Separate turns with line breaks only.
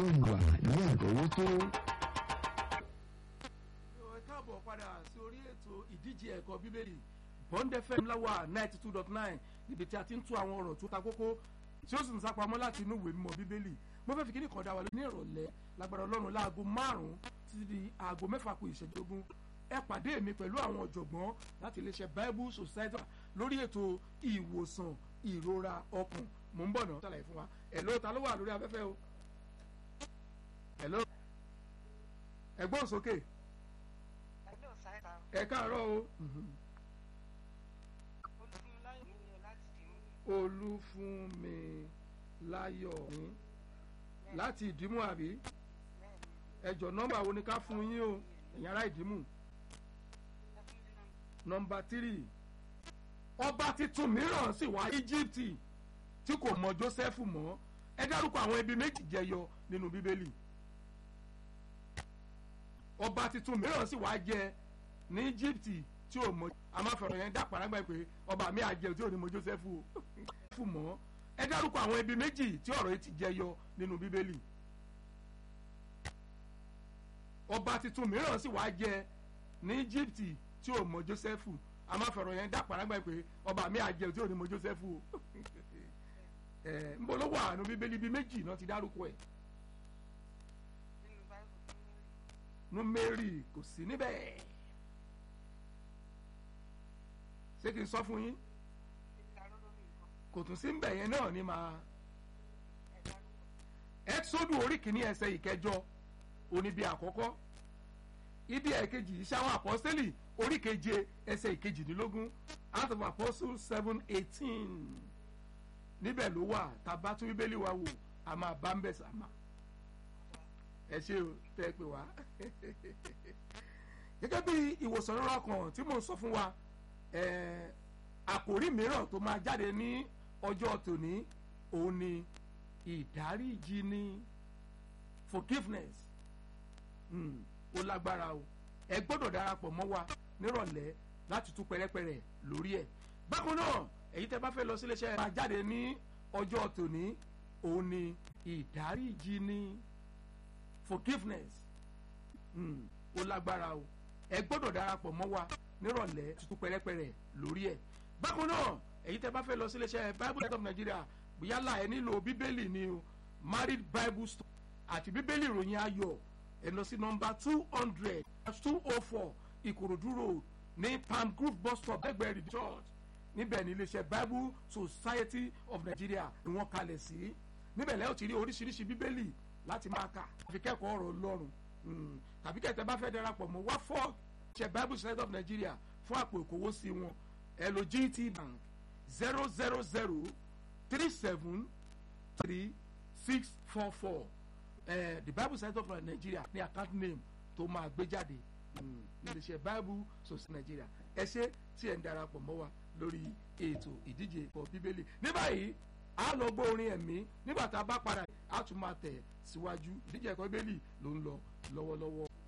ìwà ní ẹ̀dọ́wó tó.
ẹ káàbọ̀ padà sí orí ètò ìdíje ẹ̀kọ́ bíbélì bond fm láwà ninety two dot nine níbi tí a ti ń tú àwọn ọ̀rọ̀ tó ta kókó tí ó sì ń sápamọ́ láti inú ìwé mímọ́ bíbélì mo fẹ́ fi kíní kan dá wa ní ìrọ̀lẹ́ lágbára ọlọ́run láago márùn-ún títí di aago mẹ́fà kù ìṣẹ́jogún ẹ pàdé mi pẹ̀lú àwọn ọ̀jọ̀gbọ́n láti iléeṣẹ́ bible society lórí ètò ìwòsàn ìrora ọkàn mò ń bọ̀ náà ṣàlàyé fún wa ẹ̀ ló ta ló wà lórí afẹ́fẹ́ o ẹ̀ ló ẹ̀gbọ́n sókè
Hello, sir.
ẹ káàárọ̀ o
Olúfúnmiláyọ̀ mi ni o láti dìmú.
olúfúnmi láyọ̀ ní láti ìdímú àbí
Bẹ́ẹ̀ni,
ẹjọ nọ́mbà wo ni ká fún yín o ẹ̀yin ará ìdímú
ẹ fún mi náà.
nọ́mbà tírì ọba tuntun mìíràn sì wá íjíbítì tí kò mọ jósẹ́fù mọ́ ẹ dárúkọ àwọn ibi méjì jẹyọ nínú bíbélì ọba tuntun mìíràn sì wá jẹ ní íjíbítì tí ò mọ amáfẹ̀rọ̀ yẹn dá parágbá pé ọba mi àjẹ tí ò ní mọ jósẹ́fù o fún mọ́ ẹ dárúkọ àwọn ibi méjì tí ọ̀rọ̀ yìí ti jẹyọ nínú bíbélì ọba tuntun mìíràn sì wá jẹ ní íjíbítì tí ò mọ jósẹ́fù amáfẹ̀rọ̀ yẹn dá parágbá pé ọba mi àjẹ tí ò ní mọ jósẹ́fù o ẹ ń bọ́ ló wà nínú bíbélì bíi méjì náà ti dárúkọ ẹ̀
Nínú Báíbù tó ń rí.
númérì kò sí níbẹ̀ ṣé kí n sọ fún yín
Ìta lórí nǹkan.
kò tún sí ń bẹ̀ yẹn náà ní máa
Ẹ dárúkọ.
ẹ́tísódù orí kìíní ẹsẹ̀ ìkẹjọ oníbi àkọ́kọ́ ibi ẹ̀kejì iṣẹ́ àwọn àpọ́sítélì orí keje ẹsẹ̀ ìkejìdínlógún out of apostles seven eighteen níbẹ̀ ló wà tàbá tún bíbélì wa wò a máa bá ń bẹ̀ sàmà ẹ ṣe o tẹ́ ẹ pè wá gẹ́gẹ́ bí ìwòsàn rírọ̀ kan tí mò ń sọ fún wa eh, àkòrí mìíràn tó máa jáde ní ọjọ́ tòní òun ni ìdáríjì ni forgiveness mm, ó lágbára o ẹ gbọ́dọ̀ darapọ̀ mọ́ wa nírọ̀lẹ́ láti tú pẹ́rẹ́pẹ́rẹ́ lórí ẹ̀ bákan náà èyí tẹ́ bá fẹ́ lọ sílé iṣẹ́ máa jáde ní ọjọ́ tòní òun ni ìdáríjì ni forgiveness mm, ó lágbára o ẹ gbọ́dọ̀ darapọ̀ mọ́ wa nírọ̀lẹ́ tuntun pẹ́rẹ́pẹ́rẹ́ lórí ẹ̀ bákan náà èyí tẹ́ bá fẹ́ lọ sílé iṣẹ́ bible of nigeria yálà ẹ nílò bíbélì ni o married bible store àti bíbélì ìròyìn ayọ̀ ẹ lọ sí nọmba two hundred two oh four ìkòròdú road ní palm group bus stop ẹgbẹ́ rìdí church níbẹ̀ ní iléeṣẹ́ bible society of nigeria ni wọ́n kalẹ̀ sí níbẹ̀ lẹ́yìn tí rí oríṣiríṣi bíbélì láti máa kà àfi kẹ́kọ̀ọ́ ọ̀rọ̀ ọlọ́run Mm, tàbí kẹ̀tẹ́ bá fẹ́ darapọ̀ mọ́ wá fọ́ ṣe bible society of nigeria fún àpò ìkówó sí wọn ẹ lo gt bank zero zero zero three seven three six four four uh, the bible society of nigeria ní account name tó máa gbé jáde mm, níléeṣẹ́ bible society nigeria ẹ ṣe tí ẹ ń darapọ̀ mọ́ wa lórí ètò ìdíje ẹ̀kọ́ bíbélì ní báyìí a lọ gbọ́ orin ẹ̀mí nígbà tá a bá padà a tún máa tẹ̀ síwájú ìdíje ẹ̀kọ́ bíbélì ló ń lọ lọ́wọ́lọ́wọ́.